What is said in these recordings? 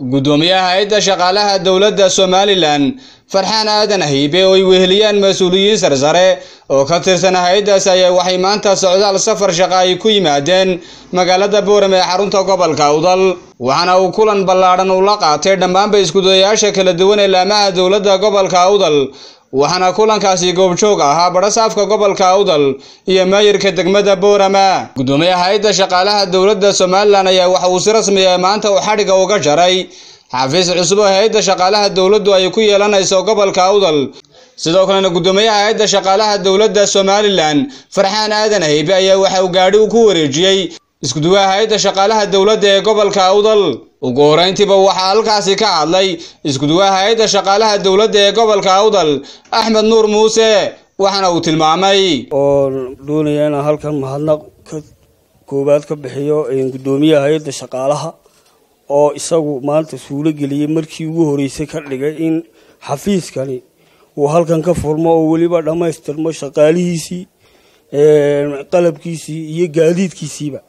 guddoomiyaha hay-adda shaqaalaha dowladda somalilan farxaan aadan haybe oo ay weheliyaan mas-uuliyiin sarsare oo ka tirsan hay-addaas ayaa waxay maanta socdaal safar shaqa ay ku yimaadeen magaalada boorame ee xarunta gobolka awdal waxaana uu kulan ballaadhan ula qaatay dhammaanba iskudayaasha kala duwan ee laamaha dowladda gobolka awdal waxaana kulankaasi goobjoog ahaa badhasaafka gobolka awdal iyo maayirka degmada boorama guddoomiyaha hay-adda shaqaalaha dowladda somalilan ayaa waxa uu si rasmiya maanta uu xadhiga uga jaray xafiis cusub oo hay-adda shaqaalaha dowladdu ay ku yeelanayso gobolka awdal sidoo kalena guddoomiyaha hay-adda shaqaalaha dowladda somalilan farxaan aadan haybe ayaa waxa uu gaadhi ku wareejiyey iskuduwaha hay-adda shaqaalaha dowladda ee gobolka awdal ugu horeyntiiba waxaa halkaasi ka hadlay iskuduwaha hay-adda shaqaalaha dowladda ee gobolka awdal axmed nuur muuse waxaana uu tilmaamay oo doonaya inaan halkan mahadnaq ka koowaad ka bixiyo guddoomiyaha hay-adda shaqaalaha oo isagu maanta suulo geliyey markii ugu horeysay ka dhigay in xafiiskani uu halkan ka furmo oo weliba dhammaystirmo shaqaalihiisii qalabkiisii iyo gaadiidkiisiiba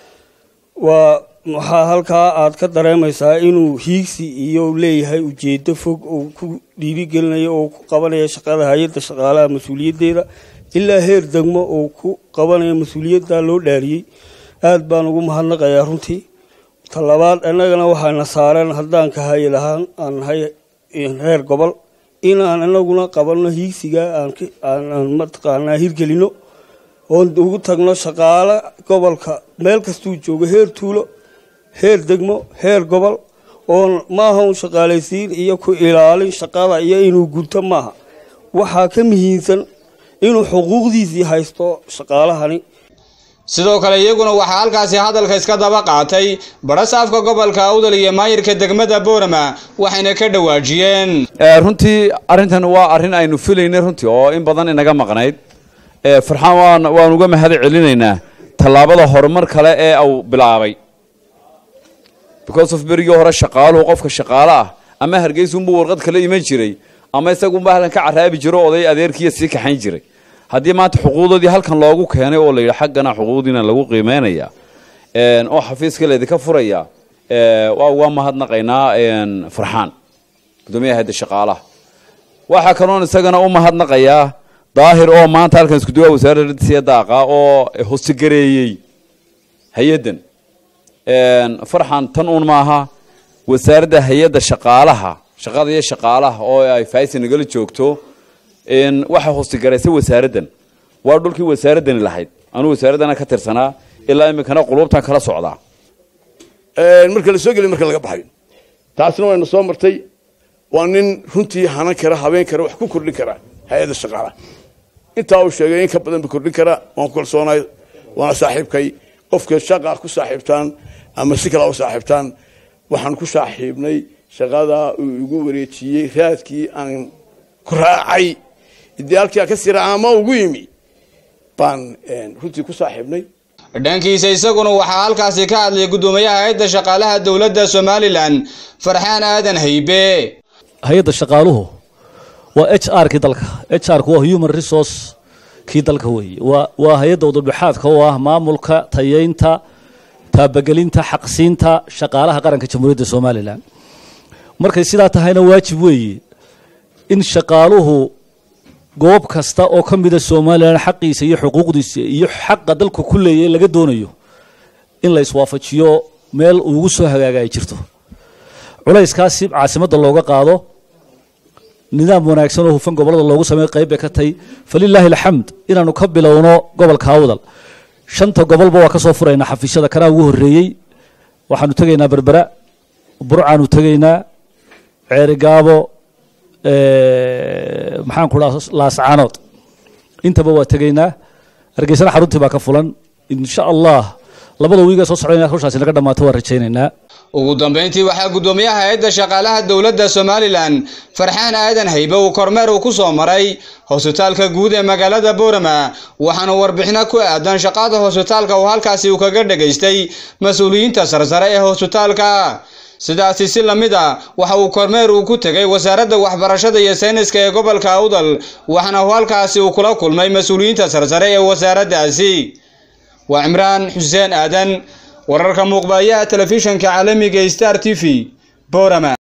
waa waxaa halkaa aad ka dareemaysaa inuu hiigsi iyo leeyahay ujeedo fog uu ku dhiirigelinayo oo ku qabanaya shaqada hay-adda shaqaalaha mas-uuliyaddeeda ilaa heer degmo uu ku qabanayo mas-uuliyadda loo dhaariyey aada baan ugu mahadnaqayaa runtii talabaad annagana waxaana saareen haddaan ka hayi lahaan aan nahay reer gobol inaan anaguna qabanno hiigsiga aan mataqaanaa hirgelino oon ugu tagno shaqaale gobolka meel kastuu joogo heer tuulo heer degmo heer gobol oon maaha un shaqaalaysiin iyo ku ilaalin shaqada iyo inuu gunto maaha waxaa ka muhiimsan inuu xuquuqdiisii haysto shaqaalahani sidoo kale iyaguna waxaa halkaasi hadalka iska daba qaatay badhasaafka gobolka awdal iyo maayirka degmada boorama waxayna ka dhawaajiyeen runtii arrintan waa arrin aynu filaynay runtii oo in badan inaga maqnayd farxaan waan waan uga mahad celinaynaa tallaabada horumar kale ee uu bilaabay because of berigii hore shaqaaluhu qofka shaqaale ah ama hargeysunbuu warqad kala iman jiray ama isagunba halkan ka caraabi jiro oday adeerkiiya sii kaxayn jiray haddii maanta xuquuqdoodii halkan loogu keenay oo la yidhi xaggana xuquuqdiina lagu qiimeynaya oo xafiiska laydinka furaya waa uga mahadnaqaynaa farxaan guddoomiyaha hayadda shaqaalaha waxaa kaloon isagana u mahadnaqayaa daahir oo maanta halkan iskuduwaha wasaaradda siya daaqa oo hostigareeyey hay-addan farxan tan uun maaha wasaaradda hay-adda shaqaalaha shaqada iyo shaqaalaha oo ay faaysa nagala joogto waxaa hoostigaraysay wasaaraddan waa dhulkii wasaaraddani lahayd anuu wasaaraddana ka tirsanaa ilaa iminkana qulubtan kala socdaa marka la soo geliy marka laga baxayo taasna wayna soo martay waa nin runtii hanan kara habeen kara wax ku kordhin kara hay-adda shaqaalaha intaa uu sheegay in ka badan ba kordhin kara waan ku kalsoonahay waana saaxiibkay qofka shaqa ku saaxiibtaan ama si kale u saaxiibtaan waxaan ku saaxiibnay shaqada uu igu wareejiyey raadkii aan ku raacay idaalkia ka sira ama ugu yimi baan runtii ku saaxiibnay dhankiisa isaguna waxaa halkaasi ka hadlay guddoomiyaha hay-adda shaqaalaha dowladda somalilan farxaan aadan haybe hay-adda shaqaaluhu waa h r kii dalka h r waa human resource kii dalka weeye waa waa hay-adda udubdhexaadka oo ah maamulka tayeynta taabagelinta xaqsiinta shaqaalaha qaranka jamhuuriyadda somalilan markay sidaa tahayna waajib weeye in shaqaaluhu goob kasta oo ka mida somalilan xaqiisa iyo xuquuqdiisa iyo xaqa dalku ku leeyahy laga doonayo in la iswaafajiyo meel ugu soo hagaaga ay jirto culayskaasi caasimadda looga qaado nidaam wanaagsan oo hufan gobolada loogu sameey qayb bay ka tahay falilaahi alxamd inaanu ka bilowno gobolka awdal shanta gobolba waa ka soo furaynaa xafiisyada kanaa ugu horreeyey waxaanu tegaynaa berbera burcaanu tegaynaa ceerigaabo maxaan ku dhaha laascaanood intaba waa tegaynaa hargeysana xaruntii baa ka fulan insha allah labada wiiga soo socda inaad hawshaasi naga dhammaato waan rajaynaynaa ugu dambeyntii waxaa guddoomiyaha hay-adda shaqaalaha dowladda somalilan farxaan aadan haybe uu kormeer uu ku soo maray hosbitaalka guud ee magaalada boorama waxaana warbixino ku aadan shaqada hosbitaalka uu halkaasi uu kaga dhegaystay mas-uuliyiinta sarsare ee hosbitaalka sidaasi si lamid a waxa uu kormeer uu ku tegay wasaaradda waxbarashada iyo sayniska ee gobolka awdal waxaana uu halkaasi uu kula kulmay mas-uuliyiinta sarsare ee wasaaraddaasi waa cimraan xuseen aadan wararka muuqbayaha telefishanka caalamiga star t v boorama